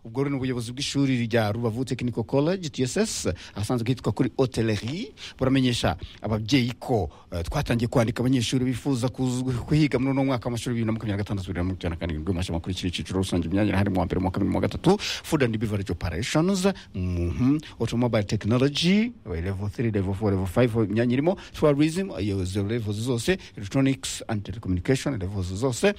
ubwo rero ni ubuyobozi bw'ishuri rya rubavu tekiniko college tss ahasanzwe hitwa kuri hoteleri buramenyesha ababyeyi ko eh, twatangiye kwandika abanyeshuri bifuza kuzu- kuhiga muri uno mwaka w'amashuri bibiri na makumyabiri na gatandatu bibiri na makumyabiri na karindwi mu mashami akurikira icyiciro rusange imyanya irahari mu wa mbere mu wa kabiri mu wa gatatu food and beverage operations mhm, automobile technology eh, level 3 level 4 level 5 imyanya irimo tourism iyo izo levels zose electronics and telecommunication levels zose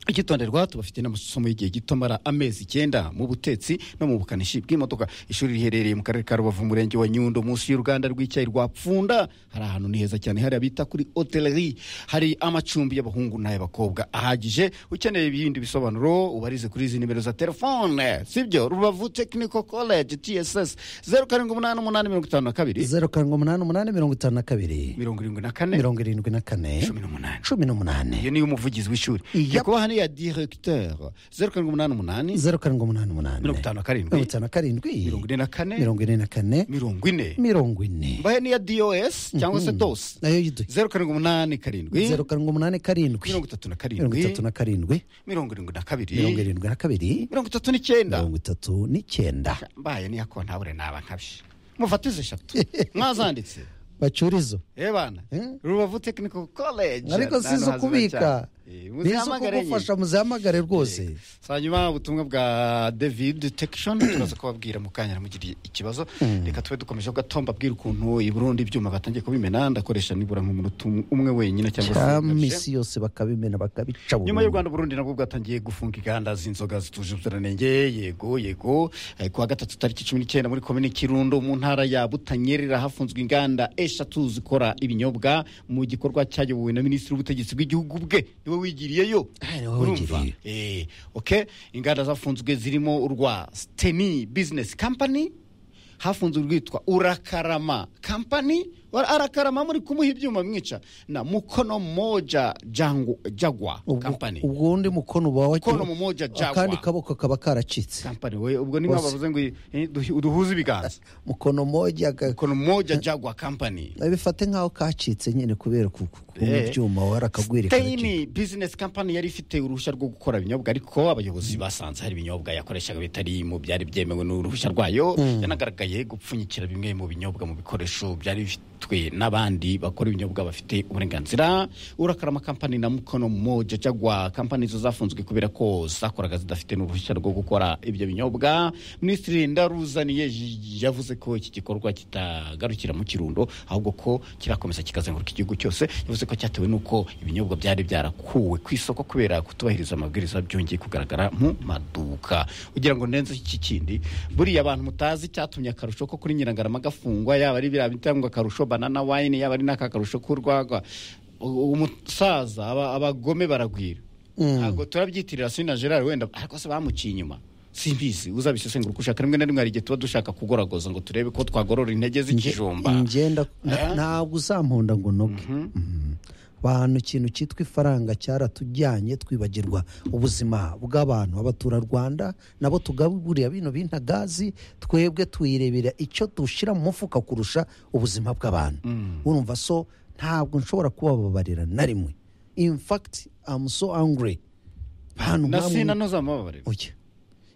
icyitonderwa tubafite n'amasomo y'igihe gito amara amezi icyenda mu butetsi no mu bukanishi bw'imodoka ishuri riherereye mu karere ka rubavu umurenge wa nyundo munsi y'uruganda rw'icyayi rwa pfunda hari ahantu ni heza cyane hariya bita kuri hoteleri hari amacumbi y'abahungu n'ay'abakobwa ahagije ukeneye ibindi bisobanuro ubarize kuri izi nimero za telefone sibyo rubavu tekiniko koleji tss zeru karindwi umunani umunani mirongo itanu na kabiri zeru karindwi umunani umunani mirongo itanu na kabiri mirongo irindwi na kane mirongo irindwi na kane cumi n'umunani cumi n'umunani iyo niyo umuvugizi w'ishuri Yep. nyakubahwa niya diregiteri zeru karindwi umunani umunani zeru karindwi umunani umunani mirongo itanu na mirongo karindwi itanu na karindwi mirongo ine na kane mirongo ine na kane mirongo ine mirongo ine mbahe n'iya dos cyangwa se dos nayo yiduye zeru karindwi umunani karindwi zeru karindwi umunani karindwi mirongo itatu na mirongo karindwi itatu na karindwi mirongo irindwi na mirongo kabiri irindwi na kabiri mirongo itatu n'icyenda mirongo itatu n'icyenda mbaye n'iya kontabure naba nkabye mufatize eshatu mwazanditse bacurizo Eh bana Eh? rubavu tekiniko koleji ariko si izo kubika ni izo kugufasha muzihamagare rwose hanyuma ubutumwa bwa david tekishoni turaza kubabwira mu kanya namugiriye ikibazo reka tube dukomeje gatomba abwira ukuntu i burundi ibyuma batangiye kubimena ndakoresha nibura nk'umunota um- umwe wenyine cyangwa se ukabije. cyamisi yose bakabimena bakabica nyuma y'u burundu rwanda burundi nabwo bwatangiye gufunga inganda z'inzoga zituje ubuziranenge yego yego Eh, ku wa gatatu tariki cumi n'icyenda muri komini kirundo mu ntara ya butanyerera hafunzwe inganda eshatu zikora ibinyobwa mu gikorwa cyayobowe na minisitiri w'ubutegetsi bw'igihugu bwe niwe wigiriyeyo Ah, niwe Urumva? wigiriye. Eh, okay inganda zafunzwe zirimo urwa steni bizinesi kampani hafunzwe urwitwa urakarama kampani Wa- arakarama muri kumuha ibyuma mwica na mukono moja jangu, jagwa Ubwo- kampani ubwo undi mukono uba wa- Mukono mmoja jagwa. akandi kaboko kaba karacitse kampani we ubwo niba Bose. bavuze ngo eh, duhi- duhuze ibiganza mukono moja ga- mukono moja jagwa kampani bifate nk'aho kacitse nyine kubera ku ku- kubona Eh. ibyuma warakagwira Stein business company yari ifite uruhushya rwo gukora ibinyobwa ariko abayobozi basanze hari ibinyobwa yakoreshaga bitari mu byari byemewe n'uruhushya rwayo yanagaragaye gupfunyikira bimwe mu binyobwa mu bikoresho byari bifitwe n'abandi bakora ibinyobwa bafite uburenganzira urakarama kampani na mukono moja jagwa kampani zo zafunzwe kubera ko zakoraga zidafite n'uruhushya rwo gukora ibyo binyobwa minisitiri ndaruzaniye j- yavuze ko iki gikorwa kitagarukira mu kirundo ahubwo ko kirakomeza kikazenguruka igihugu cyose yavuze ko cyatewe n'uko ibinyobwa byari byarakuwe ku isoko kubera kutubahiriza amabwiriza byongeye kugaragara mu maduka ugira ngo ndenze iki kindi buriya abantu mutazi cyatumye akarusho ko kuri nyirangarama gafungwa yaba ari biriya bitangwa akarusho banana wayini yaba ari n'aka karusho k'urwagwa U- umusaza aba- abagome baragwira ntabwo turabyitirira sina gerard wenda ariko se bamuciye inyuma simbizi uzabisesengura uko ushaka rimwe na rimwe hari igihe tuba dushaka kugoragoza ngo turebe ko twagorora intege z'ikijumba ingenda ntabwo uzampunda ngo noge bantu ikintu cyitwa ifaranga cyaratujyanye twibagirwa ubuzima bw'abantu abaturarwanda nabo tugaburira bino binta gazi twebwe tuyirebera icyo dushyira mu mufuka kurusha ubuzima bw'abantu urumva so ntabwo nshobora kubababarira na rimwe in fact I'm so angry bantu na mwamwe- sina noza amababariro oya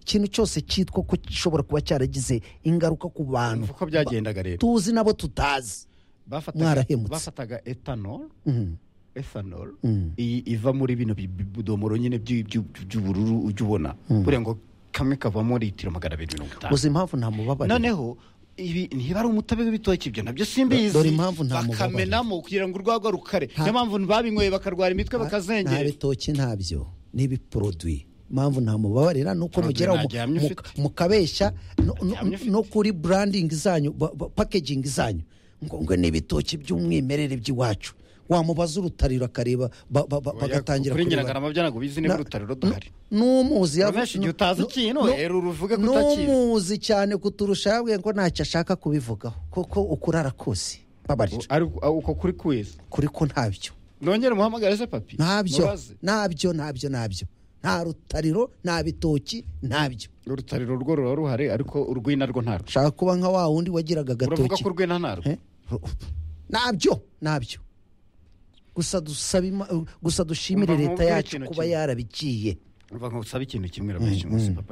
ikintu cyose cyitwa ko gishobora kuba cyaragize ingaruka ku bantu uko byagendaga rero tuzi nabo tutazi bafataga- mwarahemutse. bafataga etanol Mhm. ethanol Mm. iyi iva muri bino bi- bi- budomoro nyine by'u- by'u- by'ubururu ujya ubona buriya ngo kamwe kavamo litiro magana abiri mirongo itanu gusa impamvu nta mubabaro noneho ibi niba ari umutabe w'ibitoki ibyo nabyo simbizi Dore impamvu nta mubabaro. bakamenamo kugira ngo urwagwa rukare Nta- niyo mpamvu babinyweye bakarwara imitwe nta bakazengera bitoki ntabyo ni ibiporoduwi impamvu nta mubabarira ni uko Produit mugera mu- ntaryamye mu- ufite. mukabeshya no- no- Ntaryamye ufite. no kuri burandingi zanyu ba- ba- pakegingi zanyu ngo ngo ni ibitoki by'umwimerere by'iwacu wamubaza urutariro akareba ba- ba- ba- bagatangira kuri kureba. nyirangarama byo ntabwo bizi niba urutariro duhari n'umuzi Rumeshi, igihe utazi ikintu, rero uruvuge ko utakizi. n'umuzi cyane kuturusha yabwiye ko ntacyo ashaka kubivugaho koko ukurara kose babarira Ariko, ah, uko kuri kwezi kuri ko ntabyo nongere muhamagare se papi ntabyo mubaze. ntabyo ntabyo ntabyo nta rutariro nta bitoki ntabyo urutariro rwo ruba ruhari ariko urwina rwo ntarwo ushaka kuba nka wa wundi wagiraga uravuga agatoki ko urwina ntarwo Eh? Ru- ntabyo ntabyo gusa dusabe ima- gusa dushimire Umva, leta nkubwire yacu ikintu kuba kimwe. yarabigiye uvuga ngo usaba ikintu kimwe uramushima papa